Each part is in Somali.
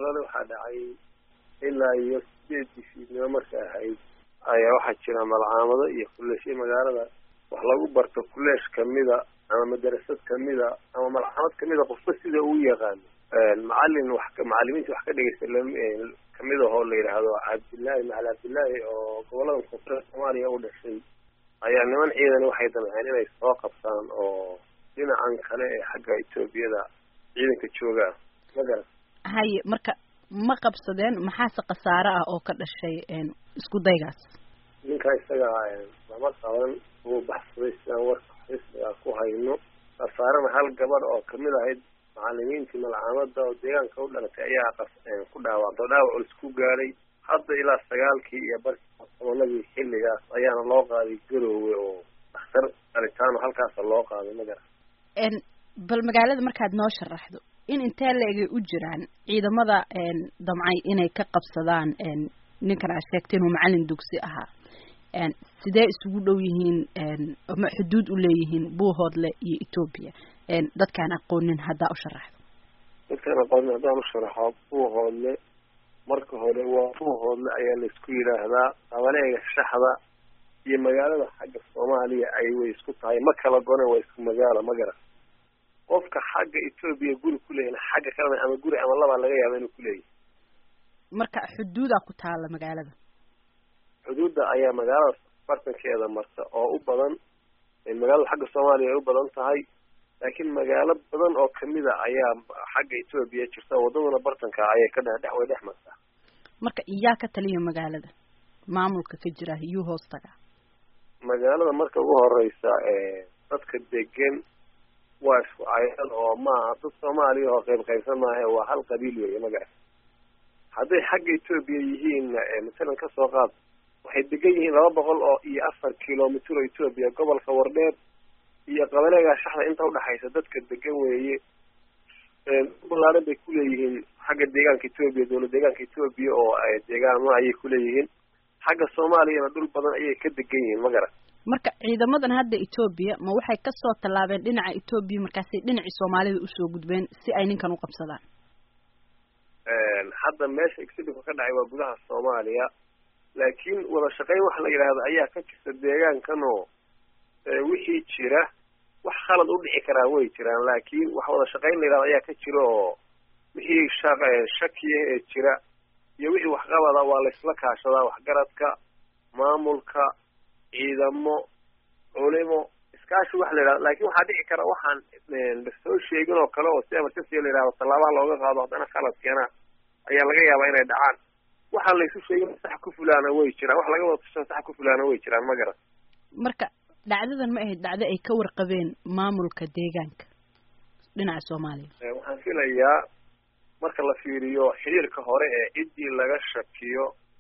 shalale waxaa dhacay ilaa iyo sideedii fiidnimo marka ahayd ayaa waxaa jira malcaamado iyo kuleeshyo magaalada wax lagu barto kuleesh kamida ama madarasad kamida ama malcaamad kamida qofba sida uu yaqaano macalin wax macalimiinta wax ka dhegeysta kamid ahoo la yidhaahdo cabdillaahi macali cabdillaahi oo gobolada koonfureed soomaaliya u dhashay ayaa niman ciidan waxay damceen inay soo qabtaan oo dhinacan kale ee xagga etoobiyada ciidanka joogaa ma garan haye marka ma qabsadeen maxaase khasaare ah oo ka dhashay isku daygaas ninka isaga lama qaban wuu baxsaday sidaan warka xisbiga ku hayno khasaarena hal gabadh oo kamid ahayd macalimiintii malcaamada oo deegaanka u dhalatay ayaa ku dhaawacdo dhaawac ul isku gaadhay hadda ilaa sagaalkii iyo barkii tobanadii xilligaas ayaana loo qaaday garoowe oo dhakhtar qalitaano halkaasa loo qaaday magara bal magaalada markaad noo sharaxdo in intee la-egay u jiraan ciidamada damcay inay ka qabsadaan ninkan aad sheegtay inuu macalin dugsi ahaa sidee isugu dhow yihiin ama xuduud u leeyihiin buuhoodle iyo etoobiya dadkaan aqoonin haddaa u sharaxdo dadkaan aqoonin haddaan u sharaxo buuhoodle marka hore waa buuhoodle ayaa laisku yidhaahdaa qabaleega shaxda iyo magaalada xagga soomaaliya ay way isku tahay ma kala gone waa isku magaalo ma garan qofka xagga etoobiya guri kuleeyahin xagga kalena ama guri ama labaa laga yaaba inuu kuleeyahay marka xuduudaa ku taala magaalada xuduudda ayaa magaalada bartankeeda marta oo u badan magaalada xagga soomaaliya ay u badan tahay laakiin magaalo badan oo kamida ayaa xagga etoobiya jirta wadaduna bartanka ayay ka dhex way dhex martaa marka iyaa ka taliya magaalada maamulka ka jira iyuu hoos tagaa magaalada marka ugu horeysa dadka degan waa isku cayal oo maaha dad soomaaliya oo qayb qaybsan maahe waa hal qabiil weeye magaca hadday xagga etoobiya yihiin masalan kasoo qaad waxay degan yihiin laba boqol oo iyo afar kilomitr oo etoobiya gobolka wardheer iyo qabaleegaa shaxda inta udhaxaysa dadka degan weeye balaaran bay kuleeyihiin xagga deegaanka etoobiya dowlad deegaanka etoobiya oo deegaano ayay kuleeyihiin xagga soomaaliyana dhul badan ayay ka degan yihiin ma garan marka ciidamadan hadda etoobiya ma waxay kasoo tallaabeen dhinaca etoobiya markaasay dhinacii soomaalida usoo gudbeen si ay ninkan u qabsadaan hadda meesha exhibitku ka dhacay waa gudaha soomaaliya laakiin wada shaqayn waxa la yidhaahdo ayaa ka jirta deegaankan oo wixii jira wax khalad u dhici karaa way jiraan laakiin wax wada shaqayn la yidhahdo ayaa ka jira oo wixii shaq shakiya ee jira iyo wixii waxqabada waa laysla kaashadaa waxgaradka maamulka ciidamo culimo iskaashi waxa la yidhahdo laakiin waxaa dhici kara waxaan lasoo sheegin oo kale oo si emergency la yidhahdo tallaabaha looga qaado haddana khalad keena ayaa laga yaabaa inay dhacaan waxaan laysu sheegin sax ku fulaana way jiraan wax laga wada tashan sax ku fulaana way jiraan ma garan marka dhacdadan ma ahayd dhacdo ay ka warqabeen maamulka deegaanka dhinaca soomaaliya waxaan filayaa marka la fiiriyo xiriirka hore ee ciddii laga shakiyo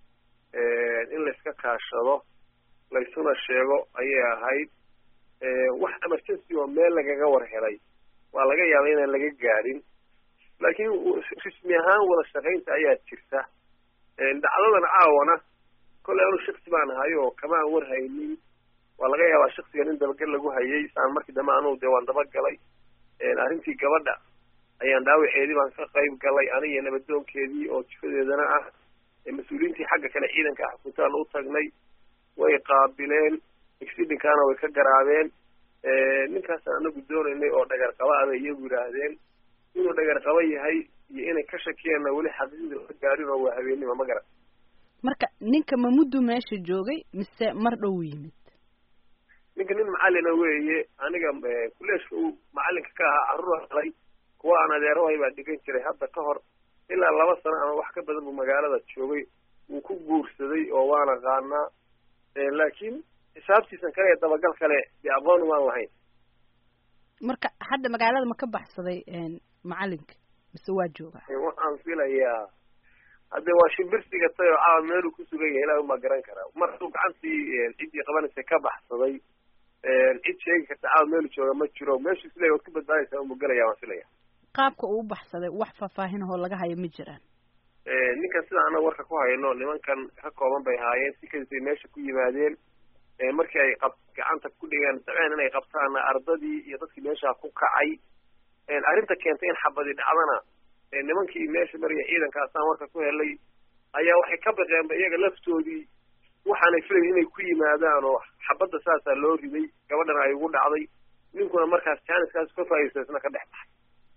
in layska kaashado laysuna sheego ayay ahayd wax emergency oo meel lagaga war helay waa laga yaabay inaan laga gaadhin laakiin rismi ahaan wada shaqaynta ayaa jirta dhacdadan caawana kolley anu shaksi baan ahay oo kama aan war haynin waa laga yaabaa shaksigan in dabagal lagu hayay saan markii dambe anugu dee waan dabagalay arrintii gabadha ayaan dhaawaceedii baan ka qayb galay aniga nabadoonkeedii oo jifadeedana ah mas-uuliyiintii xagga kale ciidanka ah xukuntaan u tagnay way qaabileen exidinkaana way ka garaabeen ninkaasaan anagu doonaynay oo dhagar qaba abay iyagu yidhaahdeen inuu dhagar qaba yahay iyo inay ka shakiyeenna weli xaqiiqda la gaarin oo waa habeenima ma garan marka ninka ma muddu meesha joogay mise mar dhow yimid ninka nin macalina weeye aniga kuleeshka uu macalinka ka ahaa carruur halay kuwa aan adeerahay baa dhigan jiray hadda ka hor ilaa laba sano ama wax ka badan buu magaalada joogay wuu ku guursaday oo waan aqaanaa laakiin xisaabtiisan kale ee dabagal kale dee aqoon waan lahayn marka hadda magaalada ma ka baxsaday macalinka mise waa jooga waxaan filayaa hadde waa shimbirsiga tay oo caawa meeluu ku sugan yahay ilahi unbaa garan karaa mar hadduu gacantii ciddii qabanaysa ka baxsaday cid sheegi karta caawa meelu jooga ma jiro meeshu isleeya waad ku badbaadaysaa unbuu gelaya waan filaya qaabka uu u baxsaday wax faahfaahin ahoo laga hayo ma jiraan ninkan sida ana warka ku hayno nimankan ka kooban bay haayeen si kadisay meesha ku yimaadeen markii ay qab gacanta ku dhigeen dabceen inay qabtaana ardadii iyo dadkii meesha ku kacay arrinta keentay in xabadi dhacdana nimankii meesha maraya ciidankaasaan warka ku helay ayaa waxay ka baqeenba iyaga laftoodii waxaanay filayn inay ku yimaadaan oo xabadda saasaa loo riday gabadhana ay ugu dhacday ninkuna markaas jaaniskaas ka faa'iidaysta isna ka dhex baxay